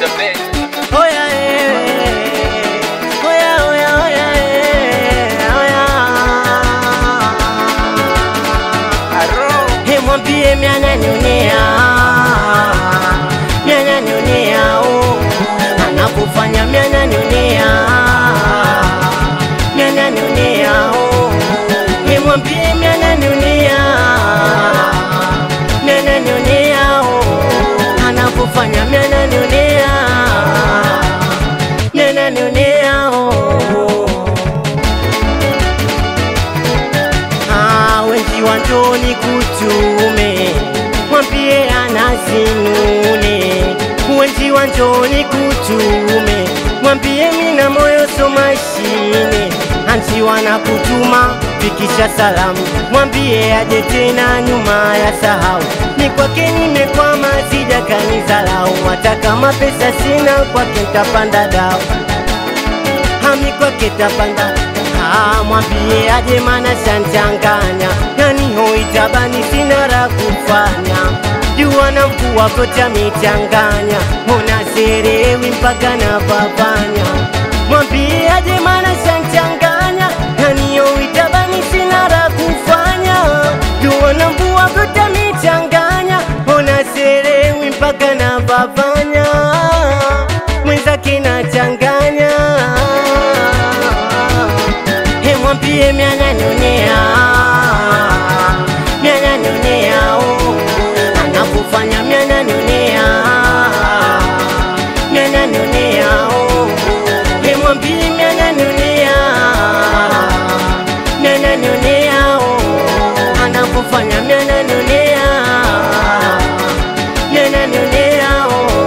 the best. Oya, eh, oya, oya, oya, eh, oya. He mwambie miananionea miananionea oh. anapofanya miananionea miananionea oh. He mwambie miananionea miananionea oh. anapofanya miananionea miananionea oh. Ah, wengi wa njoni kutume mwambie anazinune wengi wa njoni kutume mwambie mina moyo so mashine anti wana kutuma fikisha salamu mwambie aje tena nyuma ya sahau ni kwake nimekwama sija kanizalau hata kama pesa sina kwake ntapanda dao hami kwake tapanda Ah, mwambie aje mana shanchanganya yani hoitabani sina la kufanya jua na mvua kocha michanganya ona serewi mpaka na papanya mwambie aje mana shanchanganya yani hoitabani sina la kufanya jua na mvua kocha michanganya ona serewi mpaka na papanya mwenzake nachanganya He mwambie miananionea miananionea oh. anapofanya miananionea miananionea oh. He mwambie miananionea miananionea oh. anapofanya miananionea miananionea oh.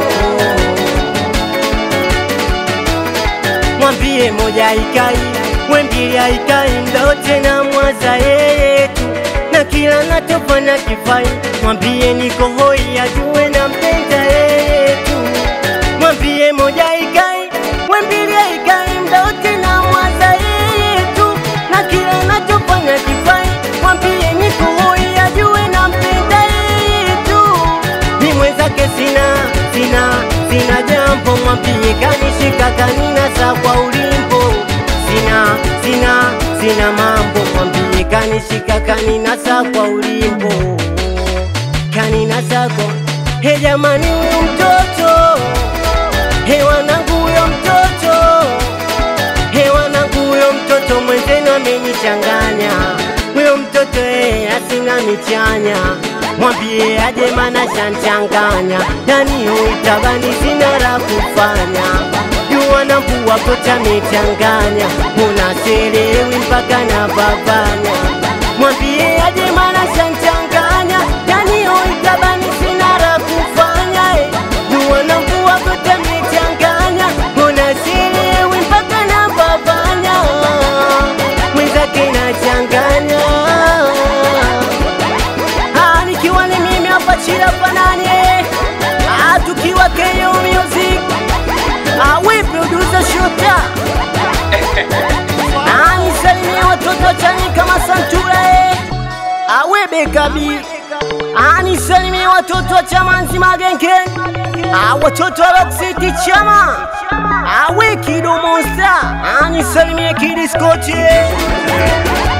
mwambie moja ikai wembili aikai mdote na mwaza yeye tu na kila natofanya kifai mwambie niko hoi ajue na mpenda yeye tu mwambie moja ikai wembili aikai mdote na mwaza yeye tu na kila natofanya kifai mwambie niko hoi ajue na mpenda yeye tu ni mwenzake sina sina sina jambo mwambie kanishika kaninasa kwa ulimbo sina sina sina mambo mwambie kanishika kaninasa kwa ulimbo kaninasa kwa he jamani huyo mtoto he wanangu huyo mtoto he wanangu huyo mtoto mwenzenu amenichanganya huyo mtoto eh, asina michanya mwambie aje mana shanchanganya yani uitabani sina la kufanya jua na mvua kocha michanganya unaselewi mpaka na babanya mwambie aje mana shanchanganya yani uitabani sina la kufanya eh. jua na mvua kocha michanganya unaselewi mpaka na babanya mwenzake nachanganya Ah, nikiwa ni mimi hapa chila fanani ah, tukiwa KO Music ah, we producer Shota ah, nisalimie watoto chani kama Santura eh. ah, we Bekabi ah, nisalimie watoto wa chama nzima Genken ah, watoto wa Rock City chama ah, we Kido Monster ah, nisalimie Kidi Scotch eh.